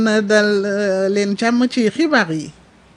dal leen jàmm ci xibaar yi.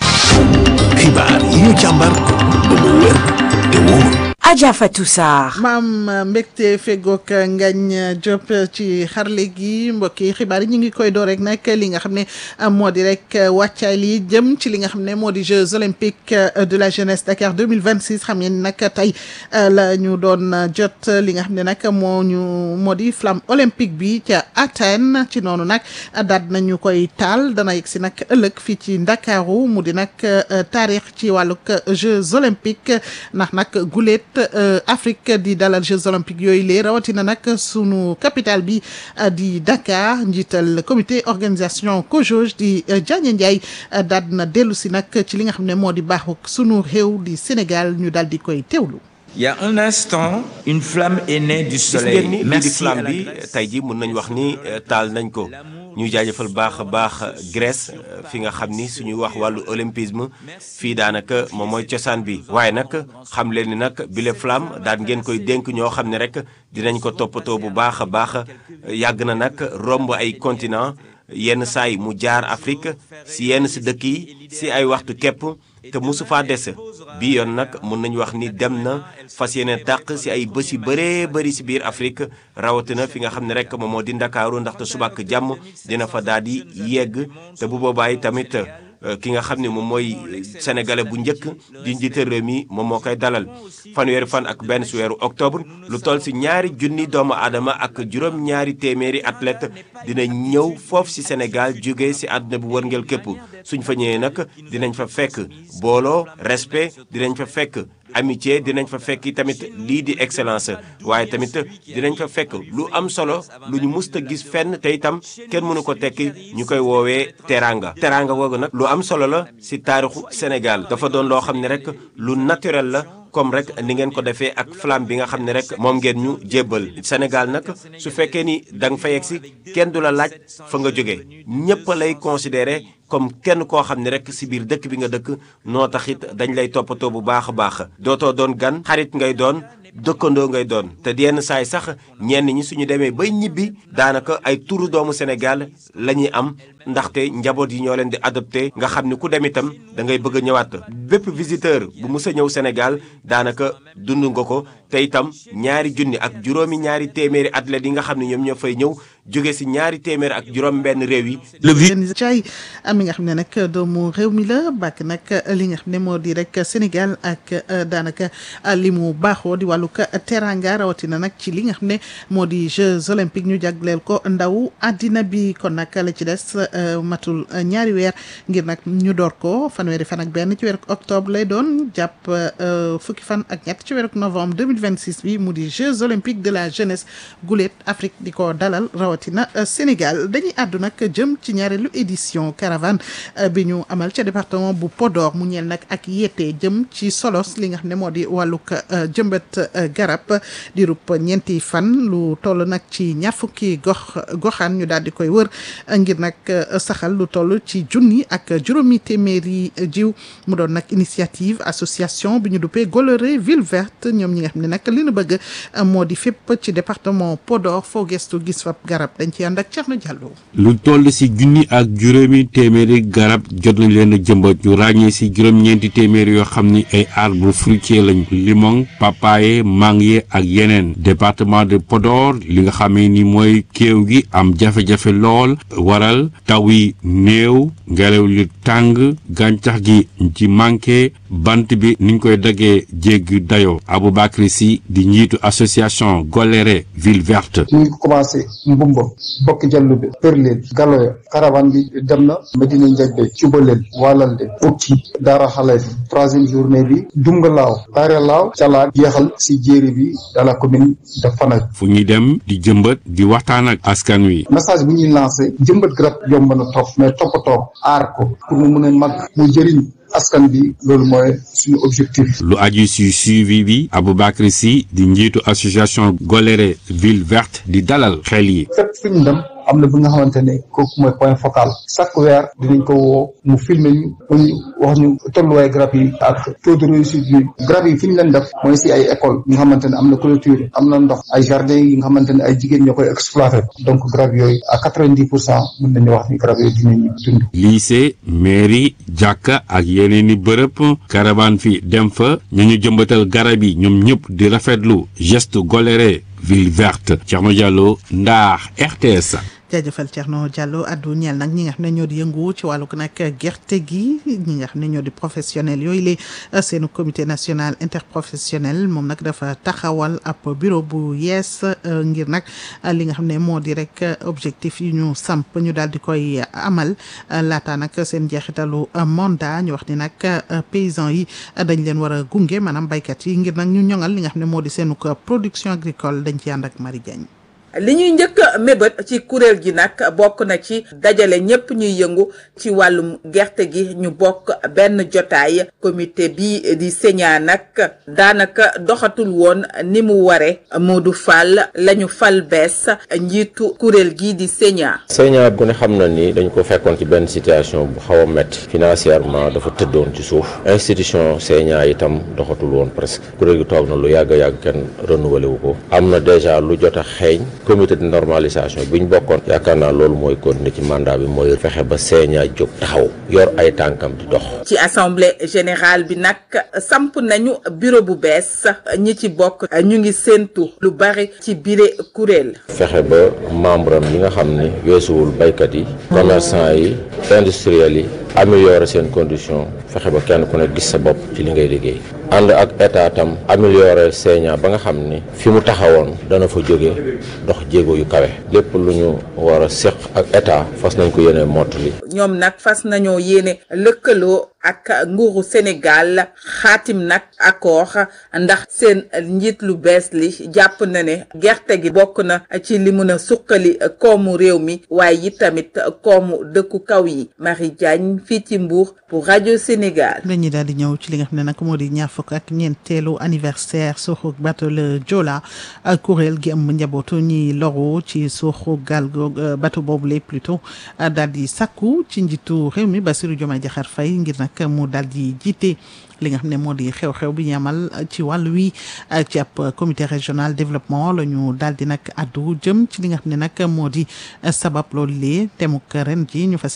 xibaar yi ñu càmbar ba mu wér te wóor. Adja Fatou Sarr. maam mbégte fegook ngañ Diop ci xarle gi mbokki xibaar yi ñu ngi koy door rek nag li nga xam ne moo di rek wàccaay li jëm ci li nga xam ne moo di Jeux olympiques de la jeunesse Dakar 2026 xam ngeen nag tey la ñu doon jot li nga xam ne nag moo ñu moo di flamme olympique bi ca Athènes ci noonu nag daat nañu koy taal dana yegg si nag ëllëg fii ci Ndakaaru mu di nag taarix ci wàllug Jeux olympiques ndax nag guléet Afrique di dalal Jeux olympiques yooyu lee rawatina nag sunu capitale bi di Dakar njiital comité organisation COJOJ di Diagne Ndiaye daal na dellu si nag ci li nga xam ne moo di baaxu sunu réew di Sénégal ñu daal di koy teewlu. Il y a un instant, une flamme est née du gis soleil. ngeen ni lii di Merci à flamme la bi Grèce. tey ji mën nañu wax ni eh, taal nañ ko ñu jaajëfal baax a baax Grèce eh, fi nga xam ni suñuy wax wàllu olympisme fii daanaka moom mooy cosaan bi waaye nag xam leen ni nag bile flamme daan ngeen koy dénk ñoo xam ne rek dinañ ko toppatoo bu baax a baax yàgg na nag romb ay continent yenn saa yi mu jaar Afrique si yenn si dëkk yi si ay waxtu képp te mosu faa des bii yoon nag mën nañu wax ni dem na fas yéene tàq si ay bés yu bëree bëri si biir Afrique rawatina fi nga xam ne rek moom moo di Ndakaaru ndaxte subak jàmm dina fa daal di yegg te bu boobaa yi tamit euh, ki nga xam ne moom mooy sénégalais bu njëkk di njiite réew mi moom moo koy dalal fanweeri fan ak benn si weeru octobre lu toll si ñaari junni doomu aadama ak juróom-ñaari téeméeri athlète dina ñëw foofu si Sénégal jóge si àdduna bu wërngël képp suñ fa ñëwee nag dinañ fa fekk booloo respect dinañ fa fekk amitié dinañ fa fekk tamit lii di excellence waaye tamit dinañ fa fekk lu am solo lu ñu musta gis fenn te itam kenn mënu ko tekki ñu koy woowee teranga teranga googu nag lu am solo la si taarixu Sénégal dafa doon loo xam ne rek lu naturel la comme rek ni ngeen ko defee ak flamme bi nga xam ne rek moom ngeen ñu jébbal Sénégal nag su fekkee ni da nga fa yegg si kenn du la laaj fa nga jóge ñëpp lay considéré comme kenn koo xam ne rek si biir dëkk bi nga dëkk noo taxit dañ lay toppatoo bu baax a baax dootoo doon gan xarit ngay doon dëkkandoo ngay doon te yenn saay sax ñenn ñi suñu demee bay ñibbi daanaka ay turu doomu Sénégal la ñuy am ndaxte njaboot yi ñoo leen di adopté nga xam ni ku dem itam da ngay bëgg a ñëwaat bépp visiteur bu mus a ñëw Sénégal daanaka dund nga ko te itam ñaari junni ak juróomi ñaari téeméeri athlètes yi nga xam ne ñoom ñoo fay ñëw jóge si ñaari téeméeri ak juróom benn réew yi Cay am mi nga xam ne nag doomu réew mi la bàkk nag li nga xam ne moo di rek Sénégal ak daanaka li mu baaxoo di wàllu teranga rawatina nag ci li nga xam ne moo di Jeux olympiques ñu jagleel ko ndaw àddina bi kon nag la ci des matul ñaari weer ngir nag ñu door ko fanweeri fan ak benn ci weeru octobre lay doon jàpp fukki fan ak ñett ci weeru novembre 2026 bi mu di Jeux olympiques de la jeunesse guléet Afrique di ko dalal rawatina Sénégal dañuy àddu nag jëm ci ñaareelu édition caravane bi ñu amal ca département bu Podor mu ñeel nag ak yette jëm ci solos li nga xam ne moo di wàllug jëmbat garab di rup ñeenti fan lu toll nag ci ñaar fukki gox goxaan ñu daal di koy wër ngir nag saxal lu toll ci junni ak juróomi téeméeri jiw mu doon nag initiative association bi ñu duppee Goloré ville verte ñoom ñi nga xam ne nag li nu bëgg moo di fépp ci département Podor foo gestu gis fa garab dañ ci ànd ak Thierno Diallo. lu toll si junni ak juróomi téeméeri garab jot nañ leen a jëmbat ñu ràññee si juróom-ñeenti téeméeri yoo xam ni ay arbre fruitier lañ limon papaye mangue ak yeneen département de Podor li nga xamee ni mooy kéew gi am jafe-jafe lool waral taw yi néew ngelaw li tàng gàncax gi ci manqué bant bi niñ koy daggee jéggi dayoo Aboubacry Sy di njiitu association Goléré ville verte ñu ngi commencé mbumba bokk jallu bi përleen galoya caravane bi dem na Medina Njajbe cubaleel waalalde ukki daara xale bi troisième journée bi dumga laaw taare laaw calaan jeexal si jéeri bi dans la commune de Fanack fu ñuy dem di jëmbat di waxtaan ak askan wi message bu ñuy lancé jëmbat garab yomb na trop mais toppatoo aar ko pour mu mën a mag mu jëriñ askan bi loolu mooy suñu objectif lu aju si suivi bi Aboubacry Sy di njiitu association Goléré ville verte di dalal xel yi fépp fu ñu dem am na bi nga xamante ne kooku mooy point focal chaque weer dinañ ko woo mu filmer ñu ñu wax ñu tolluwaay garab yi ak taux de réussite bi garab yi fi ñu leen def mooy si ay école yi nga xamante ne am na clôture am na ndox ay jardin yi nga xamante ne ay jigéen ñoo koy exploité donc garab yooyu à quatre-vingt-dix pour cent mën nañu wax ni garab yooyu dinañu dund lycée mairie jàkka ak yeneen i bërëb caravane fi dem fa ñu ñu jëmbatal garab yi ñoom ñëpp di rafetlu geste goléré ville verte Thierno Diallo Ndar RTS. jaajëfal Thierno Diallo addu ñeel nag ñi nga xam ne ñoo di yëngu ci wàllug nag gerte gi ñi nga xam ne ñoo di professionnel yooyu la seenu comité national interprofessionnel moom nag dafa taxawal ab bureau bu yees ngir nag li nga xam ne moo di rek objectif yi ñu samp ñu daal di koy amal laata nag seen jeexitalu mandat ñu wax ni nag paysan yi dañ leen war a gunge maanaam baykat yi ngir nag ñu ñoŋal li nga xam ne moo di seenu production agricole dañ ci ànd ak Marie Diagne li ñuy njëkk a mébét ci kuréel gi nag bokk na ci dajale ñépp ñuy yëngu ci wàllum gerte gi ñu bokk benn jotaay comité bi di señaa nag daanaka doxatul woon ni mu ware Modou Fall lañu fal bees njiitu kuréel gi di señaa señaa ku ne xam na ni dañu ko fekkoon ci benn situation bu xaw a métti financièrement dafa tëddoon ci suuf institution señaa itam doxatul woon presque kuréel gi toog na lu yàgg yàgg kenn renouvelé wu ko am na déjà lu jot a xeeñ comité de normalisation bi ñu bokkoon yaakaar naa loolu mooy continuer ci mandat bi mooy fexe ba seeñaa jóg taxaw yor ay tànkam di dox ci assemblée générale bi nag samp nañu bureau bu bees ñi ci bokk ñu ngi séentu lu bari ci bile kuréel fexe ba membre am yi nga xam ni weesuwul baykat yi commerçant yi industriels yi améliorer seen condition fexe ba kenn ku ne gis sa bopp ci li ngay liggéey ànd ak état tam améliorer seeñaa ba nga xam ni fi mu taxawoon dana fa jóge dox jéego yu kawe lépp lu ñu war a séq ak état fas nañ ko yéene mottali ñoom nag fas nañoo yéene lëkkaloo ak nguuru Sénégal xaatim nag accord ndax seen njiit lu bees li jàpp na ne gerte gi bokk na ci li mën a suqali koomu réew mi waaye it tamit koomu dëkku kaw yi Marie Diagne fii ci Mbour pour rajo Sénégal. dañuy daal di ñëw ci li nga xam ne nag moo di ñaar fukk ak ñeenteelu anniversaire suuxu bateau le Joola kuréel gi am njabootu ñi loru ci suuxu gaal bateau boobule plutôt daal di sakku ci njiitu réew mi Bassirou Diomaye Diakhar Faye ngir nag mu daal di jiite li nga xam ne moo di xew-xew bi ñu amal ci wàll wi ci ab comité régional développement la ñu daal di nag addu jëm ci li nga xam ne nag moo di sabab loolu lee temuk ren ji ñu fas